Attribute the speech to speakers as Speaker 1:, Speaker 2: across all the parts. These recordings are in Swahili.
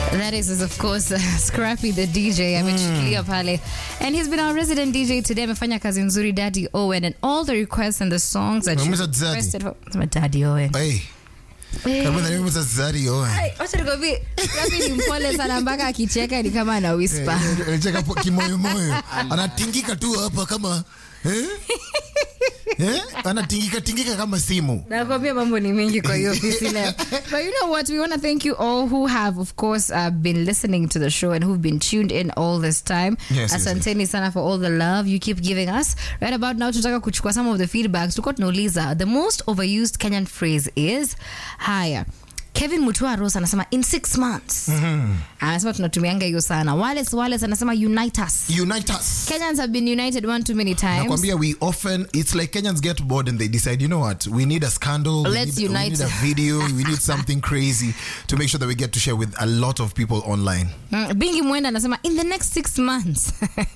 Speaker 1: That is, is of course uh, Scrappy the DJ ameshikilia pale and he's been our resident DJ today amefanya kazi nzuri Daddy Owen and all the requests and the songs that you
Speaker 2: Umemwita Daddy?
Speaker 1: requested for Sema Daddy Owen
Speaker 2: Hey,
Speaker 1: Eh.
Speaker 2: kama na mimi Zari Owen.
Speaker 1: Ai, wacha nikwambie Scrappy ni mpole sana mpaka akicheka ni kama ana whisper
Speaker 2: Eh, Anacheka po- kimoyomoyo. Anatingika tu hapa kama eh? Eh? Anatingika tingika kama simu.
Speaker 1: nakwambia mambo ni mengi kwa hiyo ofisi leo but you know what we want to thank you all who have of course uh, been listening to the show and who've been tuned in all this time
Speaker 2: Yes, yes,
Speaker 1: asanteni sana for all the love you keep giving us right about now tunataka kuchukua some of the feedbacks tulikuwa tunauliza the most overused kenyan phrase is haya kevin mutua ros anasema in six months anasema tunatumianga hiyo sana wales wales anasema unite us
Speaker 2: Unite us.
Speaker 1: kenyans have been united one too many times
Speaker 2: nakwambia we often it's like kenyans get bored and they decide you know what we need a scandal we
Speaker 1: Let's
Speaker 2: need, we
Speaker 1: unite.
Speaker 2: need a video we need something crazy to make sure that we get to share with a lot of people online
Speaker 1: Mm, bingi mwenda anasema in the next six months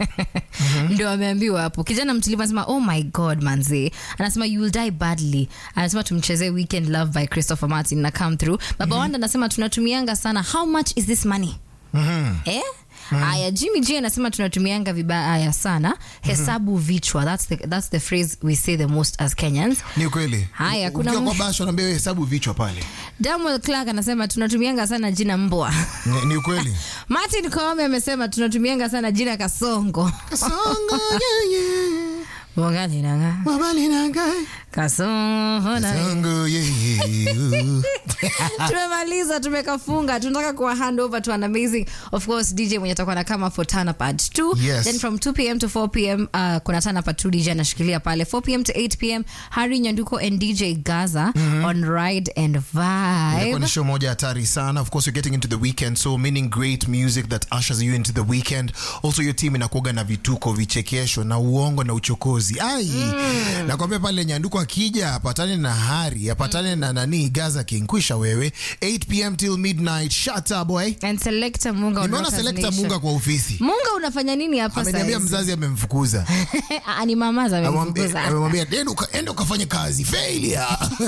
Speaker 1: ndio ameambiwa hapo kijana mtulivu anasema oh my god manzi anasema you will die badly anasema tumchezee weekend love by christopher martin na come through baba wanda anasema tunatumianga sana how much is this money eh Aya, Jimmy J anasema tunatumianga vibaya sana hesabu vichwa that's the, that's the phrase we say the most as Kenyans
Speaker 2: ni ukweli
Speaker 1: Haya, kuna
Speaker 2: ukiwa
Speaker 1: mu-
Speaker 2: kwa basho naambia wewe hesabu vichwa pale
Speaker 1: Daniel Clark anasema tunatumianga sana jina mbwa
Speaker 2: ni, ni ukweli
Speaker 1: Martin Koome amesema tunatumianga sana jina kasongo
Speaker 2: Kasongo, yeah, yeah.
Speaker 1: Mwangali nanga
Speaker 2: Mabali na ngai.
Speaker 1: kasongo na
Speaker 2: Kasongo, yeah, yeah.
Speaker 1: tumemaliza tumekafunga tunataka kuwa hand over to an amazing of course dj mwenye atakuwa na kama for tana part 2
Speaker 2: Yes.
Speaker 1: then from 2 pm to 4 pm uh, kuna tana part 2 dj anashikilia pale 4 pm to 8 pm hari nyanduko and dj gaza on ride and
Speaker 2: Ilikuwa
Speaker 1: vibe
Speaker 2: ni show moja hatari sana of course you're getting into the weekend so meaning great music that ushers you into the weekend also your team inakuaga na vituko vichekesho na uongo na uchokozi ai nakwambia pale nyanduko akija apatane na hari apatane na nani gaza king kwisha wewe 8 pm till midnight shut up boy
Speaker 1: and selector munga on
Speaker 2: nimeona
Speaker 1: Rockers
Speaker 2: selekta
Speaker 1: Nation.
Speaker 2: munga kwa ofisi
Speaker 1: munga unafanya nini hapa
Speaker 2: ameniambia
Speaker 1: sasa
Speaker 2: mzazi amemfukuza
Speaker 1: Ah, ni mamaza amemfukuza
Speaker 2: amemwambia "Enda uka- enda ukafanye kazi failure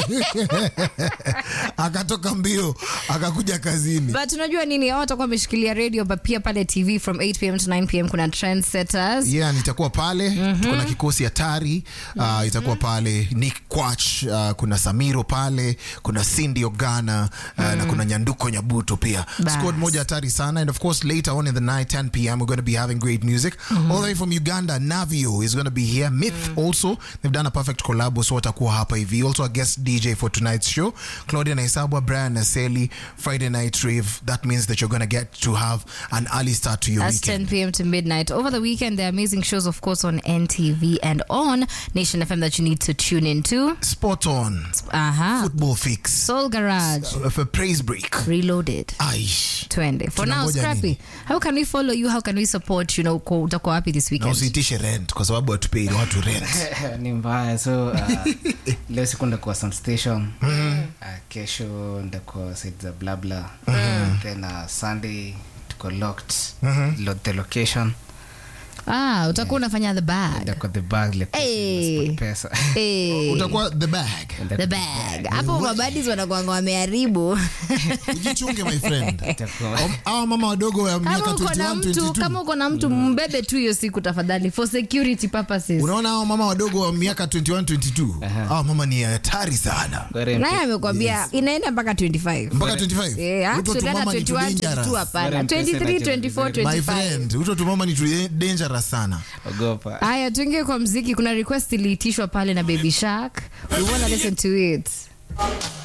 Speaker 2: akatoka mbio akakuja kazini
Speaker 1: but unajua nini hao watakuwa wameshikilia radio but pia pale tv from 8 pm to 9 pm kuna trendsetters
Speaker 2: yeah nitakuwa pale tuko na kikosi hatari uh, itakuwa pale nick quach uh, kuna samiro pale kuna cindy ogana uh, na kuna nyanduko nyabuto pia
Speaker 1: Bas.
Speaker 2: squad moja hatari sana and of course later on in the night 10 pm we're going to be having great music all the way from uganda navio is going to be here myth also they've done a perfect collab so watakuwa hapa hivi also a guest dj for tonight's show claudia naisabwa brian naseli friday night rave that means that you're going to get to have an early start to your
Speaker 1: That's
Speaker 2: weekend
Speaker 1: 10 p.m. to midnight. Over the weekend, there are amazing shows, of course, on NTV and on Nation FM that you need to tune into.
Speaker 2: spot on
Speaker 1: Aha.
Speaker 2: football fix
Speaker 1: Soul Garage.
Speaker 2: uh, for praise break
Speaker 1: Reloaded.
Speaker 2: aish
Speaker 1: Twende. For now,
Speaker 2: Tunangoja
Speaker 1: Scrappy,
Speaker 2: nini?
Speaker 1: how can we follow you? How can we support you? Know, uko- utakuwa wapi this
Speaker 2: na
Speaker 1: weekend?
Speaker 2: usiitishe rent kwa sababu hatupei watu rent
Speaker 3: ni mbaya so uh, leo siku ndakuwa some station uh, kesho ndakuwa side za blabla then uh, sunday tuko locked lo, the location
Speaker 1: Ah, utakuwa unafanya the bag.
Speaker 3: ndakuwa the bag like
Speaker 1: Hey.
Speaker 3: pesa
Speaker 1: Hey.
Speaker 2: utakuwa the bag
Speaker 1: The bag. Hapo mabadis wanakuanga wameharibu.
Speaker 2: ujichunge my friend
Speaker 3: Itakuwa-
Speaker 2: Om- hawa mama wadogo wa miaka
Speaker 1: Kama uko na
Speaker 2: 21
Speaker 1: mtu, kama
Speaker 2: 22
Speaker 1: uko na mtu mbebe tu hiyo siku tafadhali for security purposes.
Speaker 2: unaona hawa mama wadogo wa miaka 21 22 hawa mama ni hatari sana
Speaker 3: Gore
Speaker 1: naye amekwambia inaenda mpaka 25
Speaker 2: mpaka 25
Speaker 1: Eh,
Speaker 2: Uto tu
Speaker 1: actually, hata
Speaker 2: mama ni too
Speaker 1: 21,
Speaker 2: dangerous.
Speaker 1: 22 hapana.
Speaker 3: Very
Speaker 1: 23,
Speaker 3: impressive.
Speaker 1: 24,
Speaker 2: my
Speaker 1: 25.
Speaker 2: friend uto tu mama ni too dangerous sana
Speaker 3: ogopa
Speaker 1: haya tuingie kwa mziki kuna request iliitishwa pale na baby shark we wanna listen to it